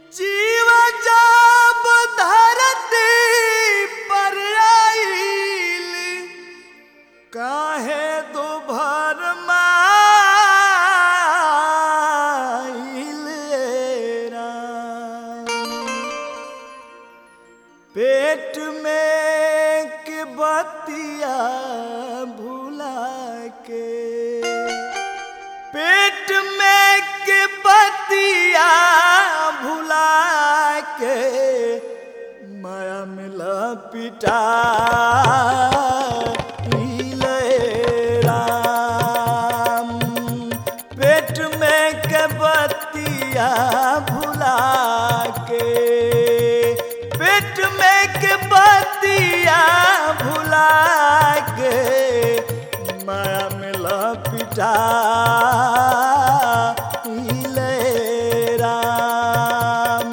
जीव जब धरती पर आइल काहे दुभर माइल राम। पेट में के बतिया भुला के पेट में के बतिया भुला के माया मिला पिटा राम पेट में के बतिया भुला के पेट में के बतिया भुला के माया मिला पिटा राम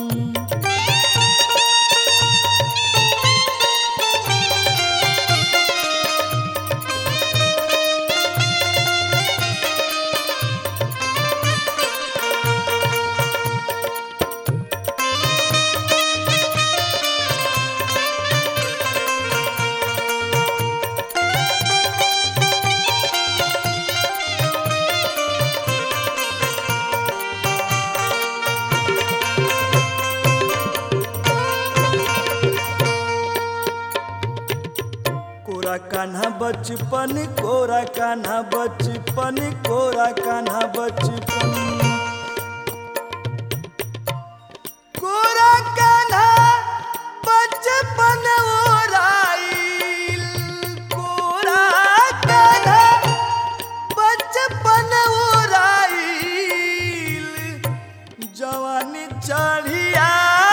कोरा कान्हा बचपन कोरा कान्हा बचपन कोरा कान्हा बचपन कोरा कान्हा बचपन ओराइल कोरा कान्हा बचपन ओराइल जवानी चढ़िया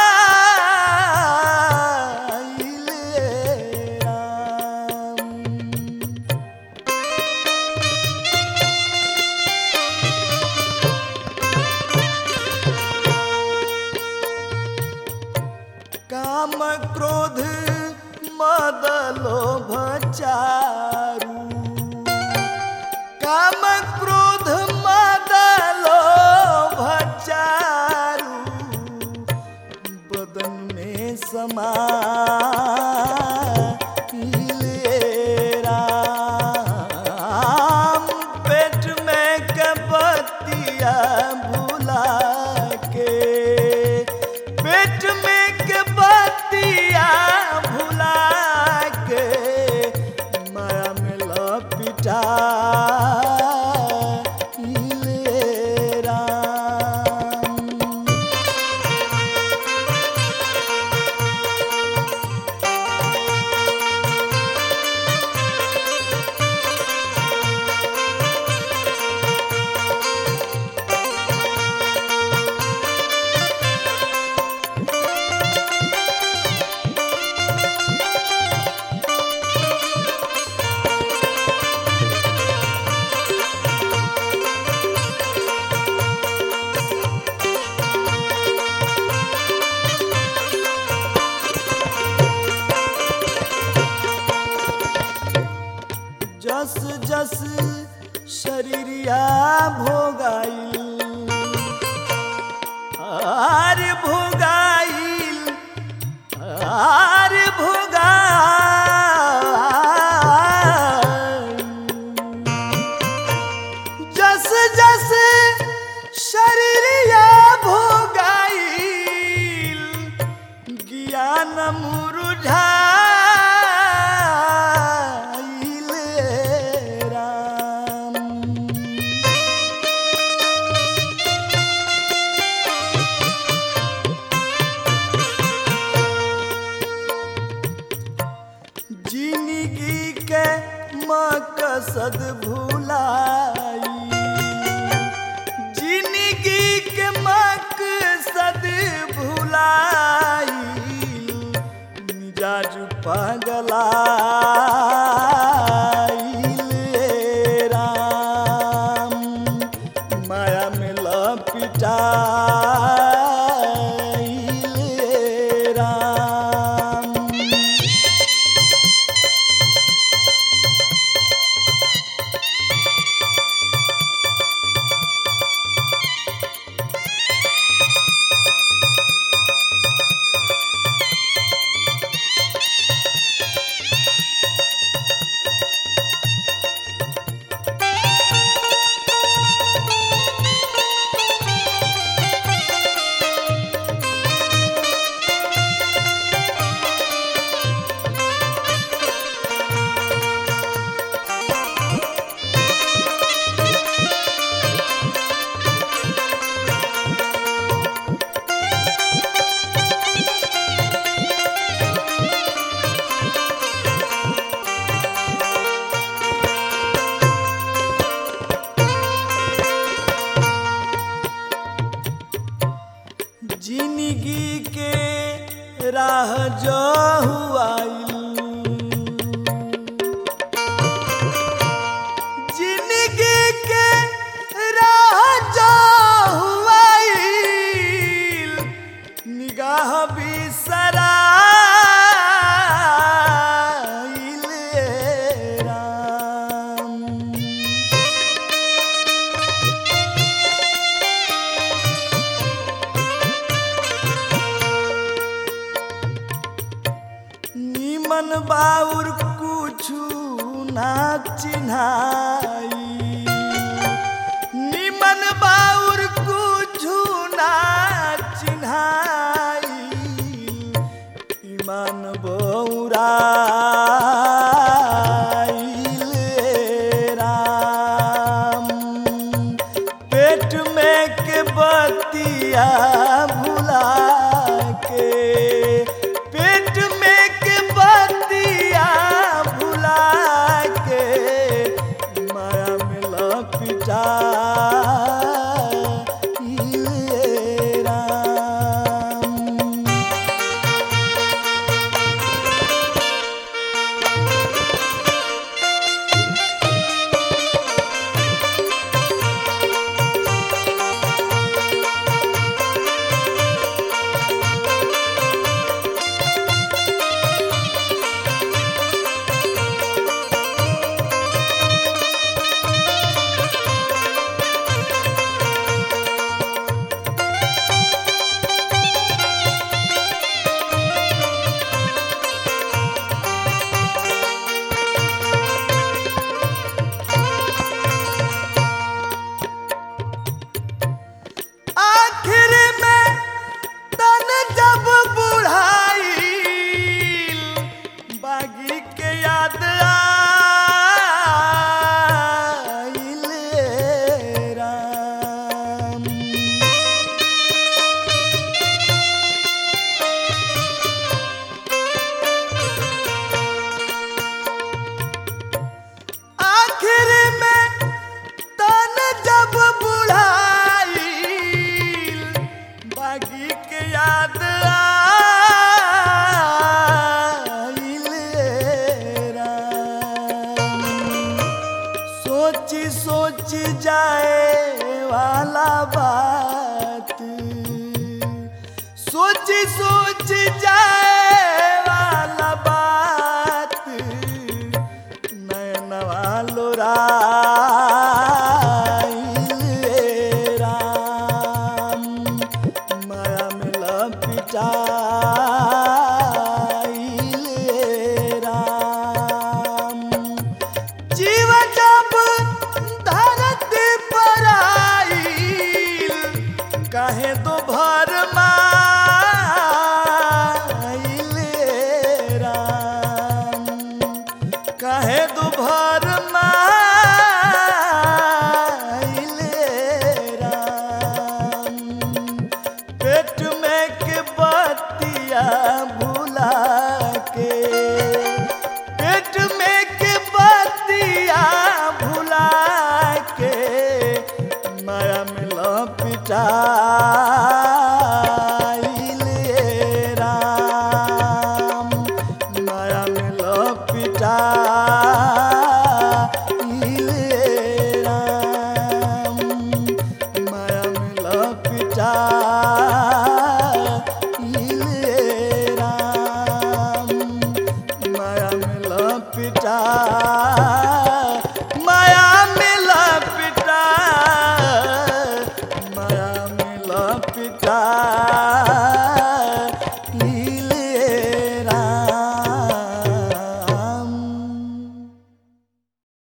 काम क्रोध मद लोभ चारु काम क्रोध मद लोभ चारु बदन में समा राम पेट में कपतिया भुला के पेट में के बतिया भुला के माया में लपिटा राम जस जस शरीरिया भोगाइल आर भोगाइल आर भोगाइल जस जस शरीरिया भोगाइल ज्ञान मुरुझाइल राम जिंदगी के मकसद भुलाई जिंदगी के मकसद भुलाई मिजाज पगला राम माया में लपिटा राम जिंदगी के राह जो हुआइल जिंदगी के राह जो हुआइल निगाह बिसराइल राम निमन बाउर कुछु ना चिन्हाई निमन बाउर कुछु ना चिन्हाई ईमान बौराइल राम पेट में के बतिया भुला के पेट में के बतिया भुला के माया में लपिटा राम आखिर में तन जब बुढ़ाई बागी के याद आइल राम आखिर में तन जब बुढ़ाई बागी के याद आइल राम सोची सोची जाए वाला बात सोची सोची जाए वाला बात नयनवा लोराइल राम माया में लपिटाइल राम जीवन जब धरती पर आइल काहे दो भर माइल राम काहे दो भर माइल राम पेट में के बतिया भुला के पेट में के बतिया भुला के माया में लपिटाइल राम माया में लपिटाइल राम माया में लपिटाइल राम माया में लपिटा माया में लपिटा माया में लपिटा